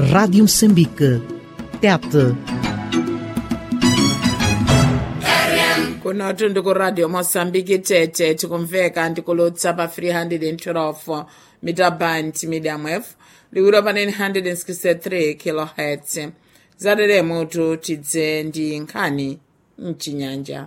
Rádio Moçambique. Tete. kunotu ndikuradio mosambiki tete tikumveka ndikulutsa pa 312 mita band medium f liwiro pa 963 kilohertz zateremutu tidze ndi nkhani mchinyanja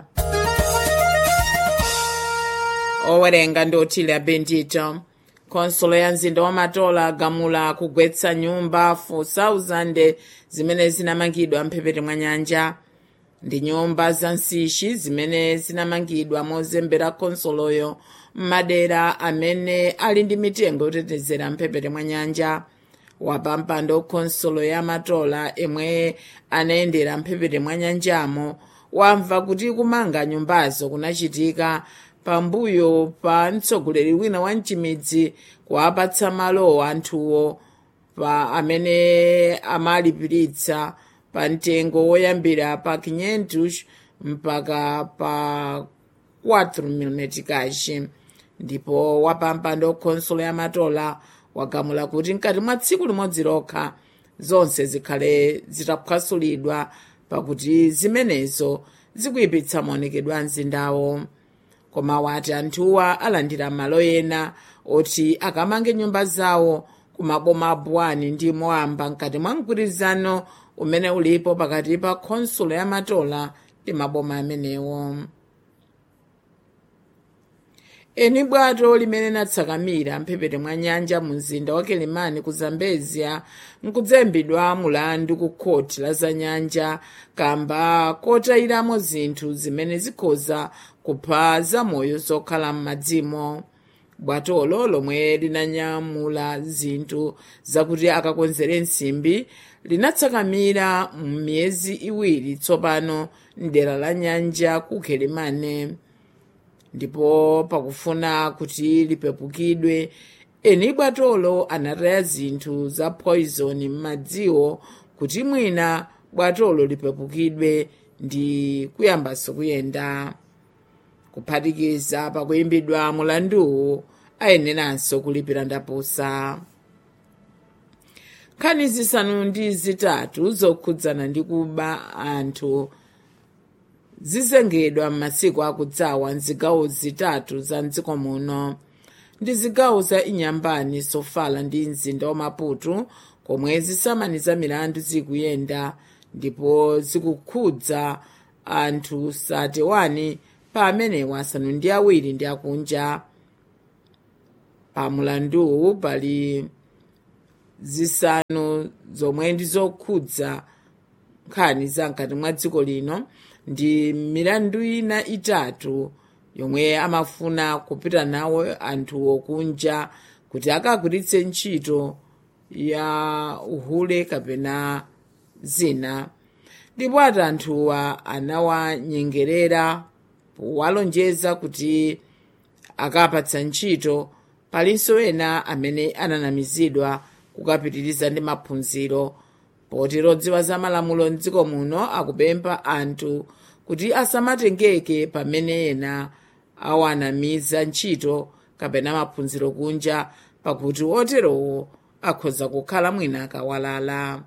owerenga ndi otile abendito konsolo ya mzinda wa matola agamula kugwetsa nyumba 4000 zimene zinamangidwa mphepete mwa nyanja ndi nyumba za nsishi zimene zinamangidwa mozembera konsoloyo m'madera amene ali ndi mitengo yotetezera mphepete mwa nyanja wapampando konsolo ya matola emwe anayendera mphepete mwa nyanjamo wamva kuti kumanga nyumbazo kunachitika pambuyo pa mtsogoleri wina wa mchimidzi kuwapatsa malo anthuwo pa amene amalipiritsa pa mtengo woyambira pa 500 mpaka pa 4 mm kachi ndipo wapampando konsolo ya matola wagamula kuti mkati mwa tsiku limodzi lokha zonse zikhale zitaphwasulidwa pakuti zimenezo zikuyipitsa maonekedwe a mzindawo koma wati anthuwa alandira malo ena oti akamange nyumba zawo kumaboma abwani ndi moamba mkati mwa mgwirizano umene ulipo pakati pa khonsolo ya matola ndi maboma amenewo eni bwato limene natsakamira mphepete mwa nyanja mu mzinda wa kelemani ku zambezia nkudzembedwa mulandu ku khoti la za nyanja kamba kotayiramo zinthu zimene zikhoza kupha zamoyo zokhala m'madzimo bwatolo lomwe linanyamula zinthu zakuti akakonzere nsimbi linatsakamira m'miyezi iwiri tsopano mdera la nyanja ku kelemane ndipo pakufuna kuti lipepukidwe eni bwatolo anataya zinthu za poison m'madziwo kuti mwina bwatolo lipepukidwe ndi kuyambanso kuyenda kuphatikiza pakuyimbidwa mulanduwu ayeneranso kulipira ndapusa nkhani zisanu ndi zitatu zokhudzana ndi kuba anthu zizengedwa m'masiku akudzawa mzigawo zitatu za mdziko muno ndi zigawo za inyambani sofala ndi mzinda wa maputo komwe zisamani za milandu zikuyenda ndipo zikukhudza anthu 31 pa amenewa asanu ndi awiri ndi akunja pa mulanduwu pali zisanu zomwe ndi zokhudza nkhani za mkati mwa dziko lino ndi milandu ina itatu yomwe amafuna kupita nawo anthu okunja kuti akagwiritse ntchito ya uhule kapena zina ndipo ati anthuwa anawanyengerera powalonjeza kuti akapatsa ntchito palinso ena amene ananamizidwa kukapitiriza ndi maphunziro poti lodziwa za malamulo mdziko muno akupempha anthu kuti asamatengeke pamene ena awanamiza ntchito kapena maphunziro kunja pakuti oterowo akhoza kukhala mwina akawalala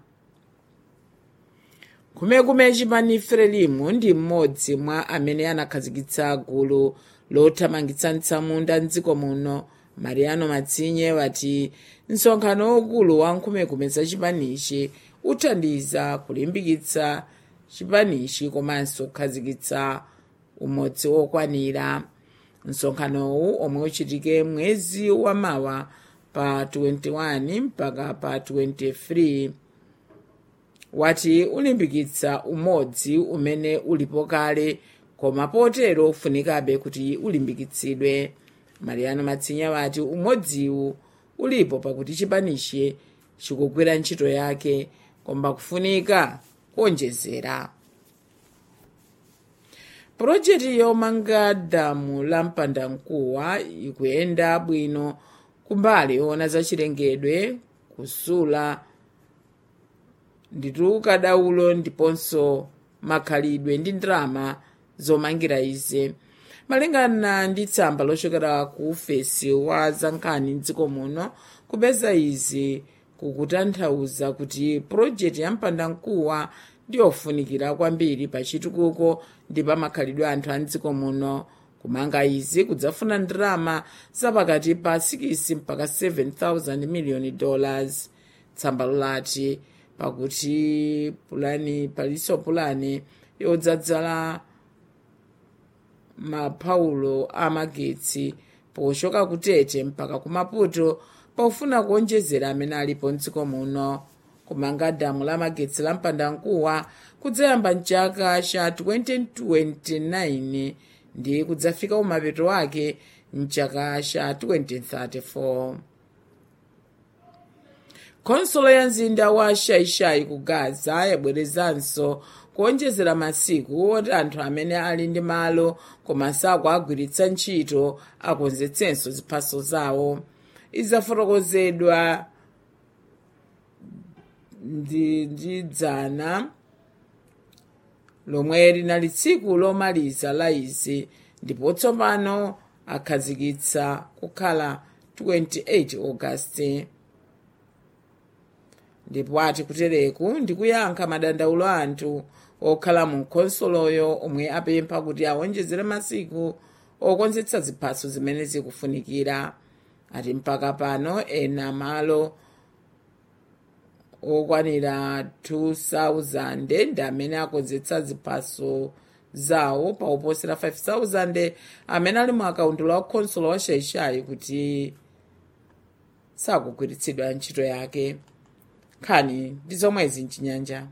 kumekume chipani frelimu ndi mmodzi mwa amene anakhazikitsa gulu lothamangitsa mtsamunda mdziko muno mariano matsinye wati msonkhano wokulu wa nkhumekume za chipanichi uthandiza kulimbikitsa chipanichi komanso kukhazikitsa umodzi wokwanira msonkhanowu omwe uchitike mwezi wa mawa pa 21 mpaka pa 23 wati ulimbikitsa umodzi umene ulipo kale koma potero ufunikabe kuti ulimbikitsidwe mariano matsinya wati umodziwu ulipo pakuti chipanichi chikugwira ntchito yake koma kufunika kuonjezera purojekiti yomanga damu la mpandankuwa ikuyenda bwino kumbali yoona zachilengedwe kusula nditu kadaulo ndiponso makhalidwe ndi ndalama zomangira izi malingana ndi tsamba lochokera ku ufesi wa zankhani mdziko muno kupeza izi kukutanthauza kuti pulojekiti ya mpandankuwa ndiyofunikira kwambiri pa chitukuko ndi pa makhalidwe anthu a mdziko muno kumanga izi kudzafuna ndalama zapakati pa 6 mpaka 7000 miliyoni dollars tsamba lati pakuti pulani palinso pulani yodzadzala mapaulo amagetsi pochoka kutete mpaka ku maputo pofuna kuonjezera amene alipo mdziko muno kumanga damu la magetsi la mpandankuwa kudzayamba mchaka cha 2029 ndi kudzafika kumapeto ake mchaka cha 2034 khonsolo ya mzinda wa shaishai ku gaza yabwerezanso kuonjezera masiku oti anthu amene ali ndi malo koma sakuagwiritsa ntchito akonzetsenso ziphaso zawo izafotokozedwa ndi ndi dzana lomwe linali tsiku lomaliza la izi ndipo tsopano akhazikitsa kukhala 28 ogasiti ndipo ati kutereku ndikuyankha madandaulo a anthu okhala mu khonsoloyo omwe apempha kuti awonjezere masiku okonzetsa ziphaso zimene zikufunikira ati mpaka pano ena malo okwanira 2000 ndi amene akonzetsa ziphaso zawo pa oposera 5000 amene ali mu akaunti la khonsolo wa shaishai kuti sakugwiritsidwa ntchito yake nkhani ndi zomwezi mchinyanja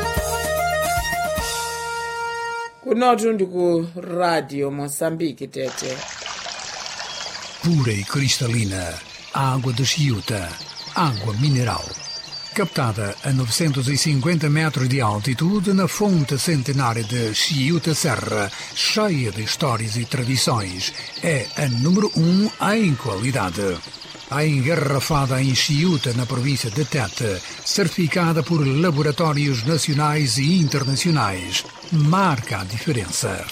kunotu ndi ku radio moçambique tete pura e cristalina, água de Chiuta, água mineral. Captada a 950 metros de altitude na fonte centenária de Chiuta Serra, cheia de histórias e tradições, é a número um em qualidade. A engarrafada em Chiuta, na província de Tete, certificada por laboratórios nacionais e internacionais, marca a diferença.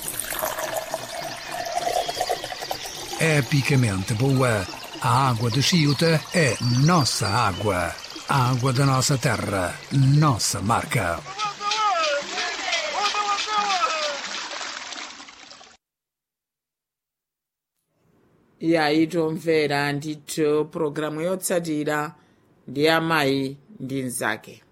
epicamente boa. A água de Chiuta é nossa água. A água da nossa terra, nossa marca. iyayi tomvera ndithu pulogalamu yotsatira ndi amayi ndi mnzake